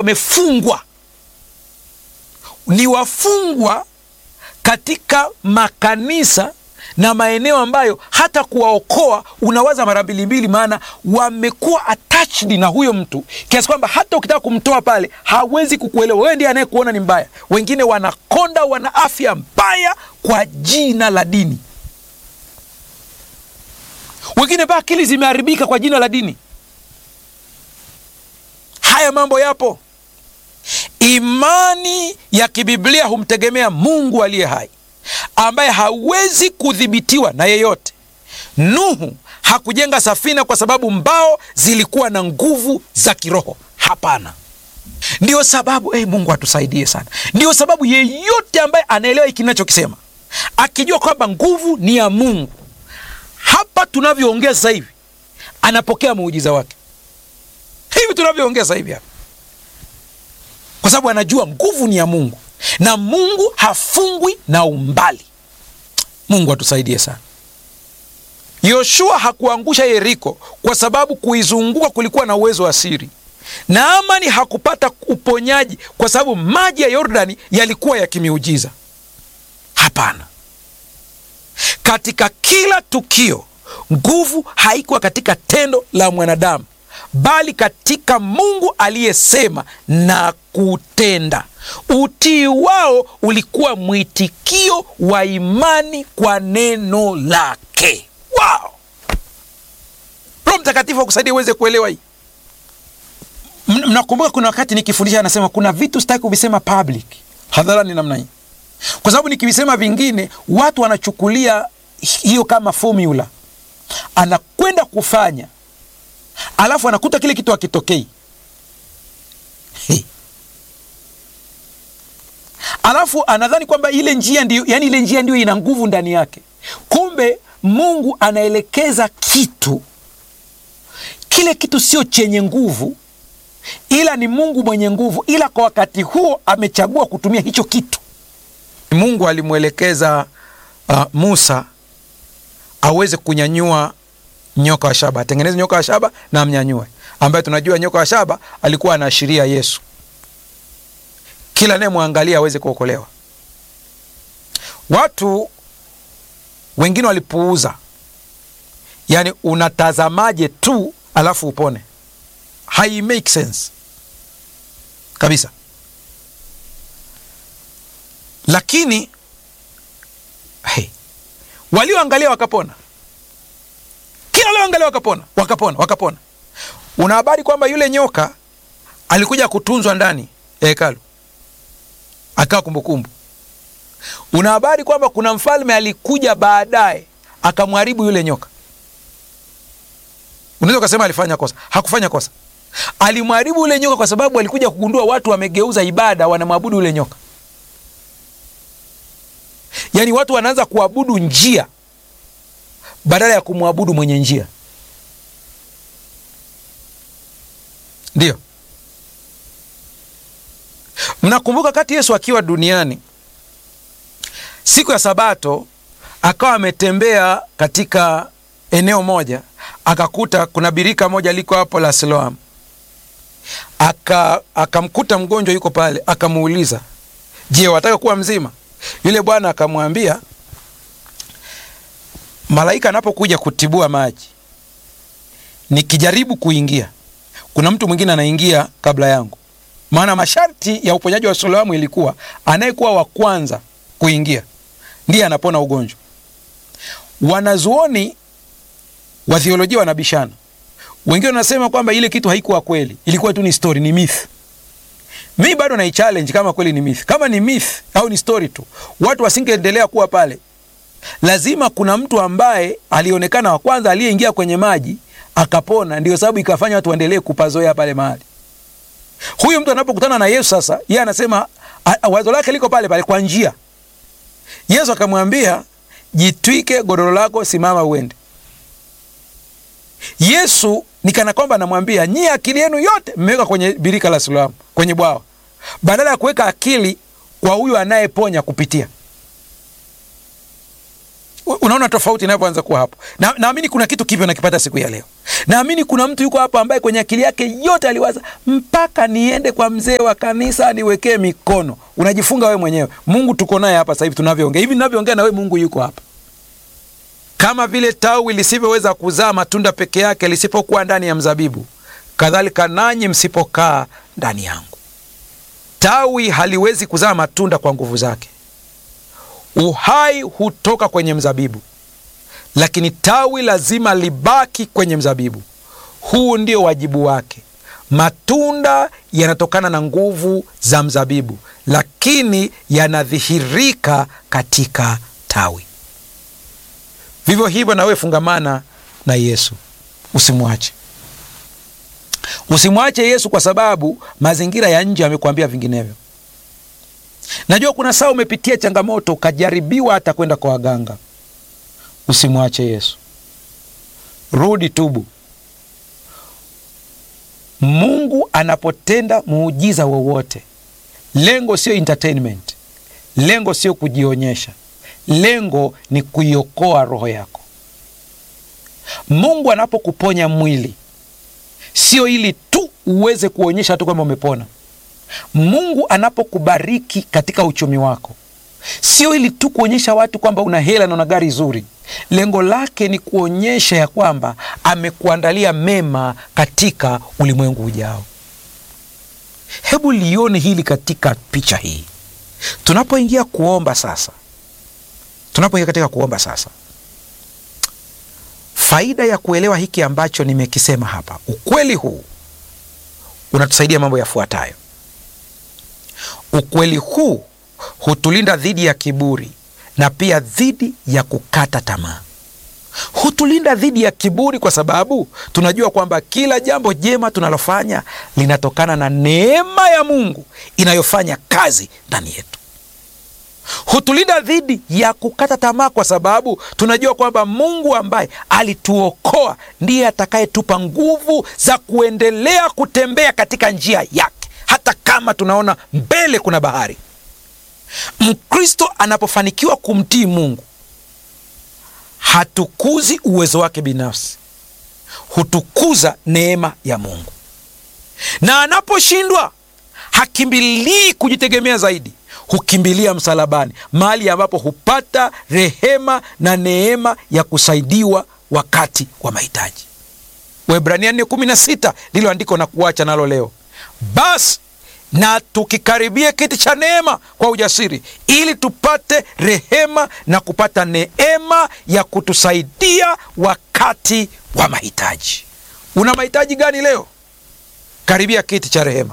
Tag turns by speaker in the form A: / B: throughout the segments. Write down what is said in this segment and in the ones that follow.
A: wamefungwa, ni wafungwa katika makanisa na maeneo ambayo hata kuwaokoa unawaza mara mbili mbili, maana wamekuwa attached na huyo mtu kiasi kwamba hata ukitaka kumtoa pale hawezi kukuelewa wewe, ndiye anayekuona ni mbaya. Wengine wanakonda, wana afya mbaya kwa jina la dini, wengine mpaka akili zimeharibika kwa jina la dini. Haya mambo yapo. Imani ya kibiblia humtegemea Mungu aliye hai ambaye hawezi kudhibitiwa na yeyote. Nuhu hakujenga safina kwa sababu mbao zilikuwa na nguvu za kiroho. Hapana. Ndiyo sababu hey, Mungu atusaidie sana. Ndiyo sababu yeyote ambaye anaelewa hiki ninachokisema, akijua kwamba nguvu ni ya Mungu, hapa tunavyoongea sasa hivi anapokea muujiza wake, hivi tunavyoongea sasa hivi hapa, kwa sababu anajua nguvu ni ya Mungu na Mungu hafungwi na umbali. Mungu atusaidie sana. Yoshua hakuangusha Yeriko kwa sababu kuizunguka kulikuwa na uwezo wa siri. Naamani hakupata uponyaji kwa sababu maji ya Yordani yalikuwa ya kimiujiza. Hapana, katika kila tukio nguvu haikuwa katika tendo la mwanadamu, bali katika Mungu aliyesema na kutenda. Utii wao ulikuwa mwitikio wa imani kwa neno lake. Wow! Roho Mtakatifu akusaidia uweze kuelewa hii. Mnakumbuka kuna wakati nikifundisha, anasema kuna vitu sitaki kuvisema public, hadharani namna hii, kwa sababu nikivisema vingine watu wanachukulia hiyo kama formula, anakwenda kufanya alafu anakuta kile kitu hakitokei. Hey. Alafu anadhani kwamba ile njia ndio, yani ile njia ndio ina nguvu ndani yake. Kumbe Mungu anaelekeza kitu, kile kitu sio chenye nguvu, ila ni Mungu mwenye nguvu, ila kwa wakati huo amechagua kutumia hicho kitu. Mungu alimwelekeza uh, Musa aweze kunyanyua nyoka wa shaba, atengeneze nyoka wa shaba na amnyanyue, ambaye tunajua nyoka wa shaba alikuwa anaashiria Yesu kila anayemwangalia aweze kuokolewa. Watu wengine walipuuza, yaani unatazamaje tu alafu upone? Hai make sense kabisa. Lakini hey, walioangalia wakapona, kila walioangalia wakapona, wakapona, wakapona. Una habari kwamba yule nyoka alikuja kutunzwa ndani ya hekalu akawa kumbukumbu. Una habari kwamba kuna mfalme alikuja baadaye akamharibu yule nyoka. Unaweza ukasema alifanya kosa. Hakufanya kosa, alimharibu yule nyoka kwa sababu alikuja kugundua watu wamegeuza ibada, wanamwabudu yule nyoka. Yaani watu wanaanza kuabudu njia badala ya kumwabudu mwenye njia. Ndiyo. Mnakumbuka kati Yesu akiwa duniani siku ya Sabato akawa ametembea katika eneo moja, akakuta kuna birika moja liko hapo la Siloamu, aka akamkuta mgonjwa yuko pale, akamuuliza, je, wataka kuwa mzima? Yule bwana akamwambia, malaika anapokuja kutibua maji, nikijaribu kuingia, kuna mtu mwingine anaingia kabla yangu maana masharti ya uponyaji wa Siloamu ilikuwa anayekuwa wa kwanza kuingia ndiye anapona ugonjwa. Wanazuoni wa theolojia wanabishana, wengine wanasema kwamba ile kitu haikuwa kweli, ilikuwa tu ni story, ni myth. Mi bado naichallenge kama kweli ni myth. Kama ni myth au ni story tu, watu wasingeendelea kuwa pale. Lazima kuna mtu ambaye alionekana wa kwanza aliyeingia kwenye maji akapona, ndio sababu ikafanya watu waendelee kupazoea pale mahali Huyu mtu anapokutana na Yesu sasa, yeye anasema wazo lake liko pale pale kwa njia. Yesu akamwambia, jitwike godoro lako, simama uende. Yesu ni kana kwamba anamwambia nyie, akili yenu yote mmeweka kwenye birika la Siloamu, kwenye bwawa, badala ya kuweka akili kwa huyu anayeponya kupitia. Unaona tofauti inavyoanza kuwa hapo. Na naamini kuna kitu kipya nakipata siku ya leo. Naamini kuna mtu yuko hapa ambaye kwenye akili yake yote aliwaza mpaka niende kwa mzee wa kanisa niwekee mikono. Unajifunga wewe mwenyewe. Mungu tuko naye hapa sasa hivi tunavyoongea. Hivi ninavyoongea na wewe Mungu yuko hapa. Kama vile tawi lisivyoweza kuzaa matunda peke yake lisipokuwa ndani ya mzabibu, kadhalika nanyi msipokaa ndani yangu. Tawi haliwezi kuzaa matunda kwa nguvu zake. Uhai hutoka kwenye mzabibu, lakini tawi lazima libaki kwenye mzabibu. Huu ndio wajibu wake. Matunda yanatokana na nguvu za mzabibu, lakini yanadhihirika katika tawi. Vivyo hivyo na wewe fungamana na Yesu, usimwache, usimwache Yesu kwa sababu mazingira ya nje yamekuambia vinginevyo. Najua kuna saa umepitia changamoto ukajaribiwa hata kwenda kwa waganga. Usimwache Yesu, rudi, tubu. Mungu anapotenda muujiza wowote, lengo sio entertainment, lengo sio kujionyesha, lengo ni kuiokoa roho yako. Mungu anapokuponya mwili, sio ili tu uweze kuonyesha tu kwamba umepona. Mungu anapokubariki katika uchumi wako, sio ili tu kuonyesha watu kwamba una hela na una gari zuri. Lengo lake ni kuonyesha ya kwamba amekuandalia mema katika ulimwengu ujao. Hebu lione hili katika picha hii. Tunapoingia kuomba sasa, tunapoingia katika kuomba sasa, faida ya kuelewa hiki ambacho nimekisema hapa, ukweli huu unatusaidia mambo yafuatayo. Ukweli huu hutulinda dhidi ya kiburi na pia dhidi ya kukata tamaa. Hutulinda dhidi ya kiburi kwa sababu tunajua kwamba kila jambo jema tunalofanya linatokana na neema ya Mungu inayofanya kazi ndani yetu. Hutulinda dhidi ya kukata tamaa kwa sababu tunajua kwamba Mungu ambaye alituokoa ndiye atakayetupa nguvu za kuendelea kutembea katika njia yake hata kama tunaona mbele kuna bahari. Mkristo anapofanikiwa kumtii Mungu hatukuzi uwezo wake binafsi, hutukuza neema ya Mungu, na anaposhindwa hakimbilii kujitegemea zaidi, hukimbilia msalabani, mahali ambapo hupata rehema na neema ya kusaidiwa wakati wa mahitaji. Waebrania 4:16 ndilo andiko na kuacha nalo leo. Basi na tukikaribia kiti cha neema kwa ujasiri, ili tupate rehema na kupata neema ya kutusaidia wakati wa mahitaji. Una mahitaji gani leo? Karibia kiti cha rehema.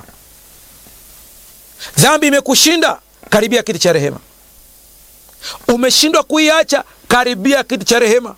A: Dhambi imekushinda, karibia kiti cha rehema. Umeshindwa kuiacha, karibia kiti cha rehema.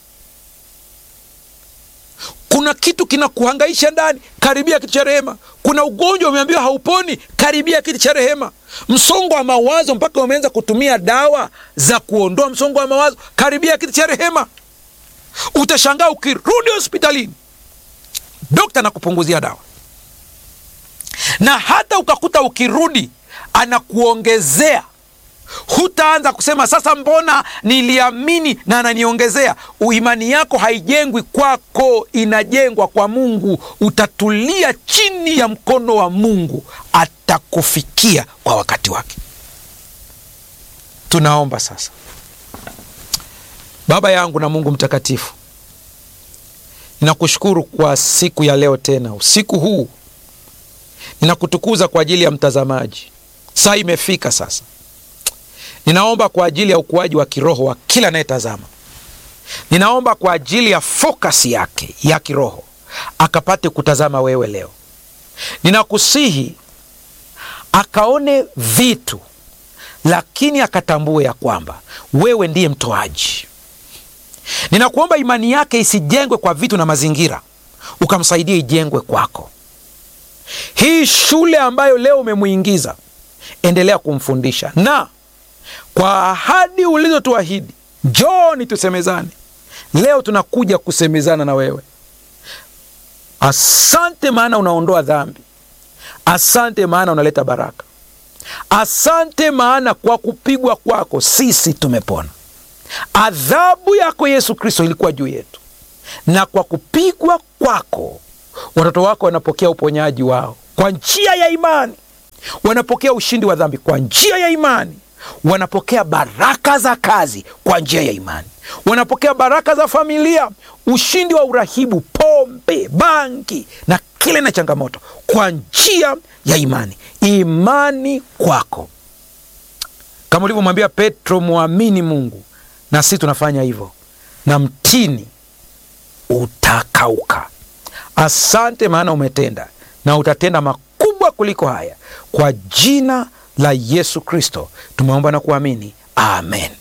A: Kuna kitu kinakuhangaisha ndani, karibia kiti cha rehema. Kuna ugonjwa umeambiwa hauponi, karibia kiti cha rehema. Msongo wa mawazo mpaka umeanza kutumia dawa za kuondoa msongo wa mawazo, karibia kiti cha rehema. Utashangaa ukirudi hospitalini, dokta anakupunguzia dawa, na hata ukakuta ukirudi anakuongezea Hutaanza kusema sasa, mbona niliamini na ananiongezea. Uimani yako haijengwi kwako, inajengwa kwa Mungu. Utatulia chini ya mkono wa Mungu, atakufikia kwa wakati wake. Tunaomba sasa. Baba yangu na Mungu mtakatifu, ninakushukuru kwa siku ya leo, tena usiku huu ninakutukuza kwa ajili ya mtazamaji. Saa imefika sasa Ninaomba kwa ajili ya ukuaji wa kiroho wa kila anayetazama. Ninaomba kwa ajili ya fokasi yake ya kiroho akapate kutazama wewe leo. Ninakusihi akaone vitu, lakini akatambue ya kwamba wewe ndiye mtoaji. Ninakuomba imani yake isijengwe kwa vitu na mazingira, ukamsaidia ijengwe kwako. Hii shule ambayo leo umemwingiza, endelea kumfundisha na kwa ahadi ulizotuahidi, njoni tusemezane. Leo tunakuja kusemezana na wewe. Asante maana unaondoa dhambi. Asante maana unaleta baraka. Asante maana kwa kupigwa kwako sisi tumepona. adhabu yako Yesu Kristo ilikuwa juu yetu, na kwa kupigwa kwako watoto wako wanapokea uponyaji wao kwa njia ya imani, wanapokea ushindi wa dhambi kwa njia ya imani, wanapokea baraka za kazi kwa njia ya imani, wanapokea baraka za familia, ushindi wa urahibu, pombe, bangi na kile na changamoto kwa njia ya imani. Imani kwako, kama ulivyomwambia Petro, mwamini Mungu, na sisi tunafanya hivyo, na mtini utakauka. Asante, maana umetenda na utatenda makubwa kuliko haya. Kwa jina la Yesu Kristo tumeomba na kuamini, amen.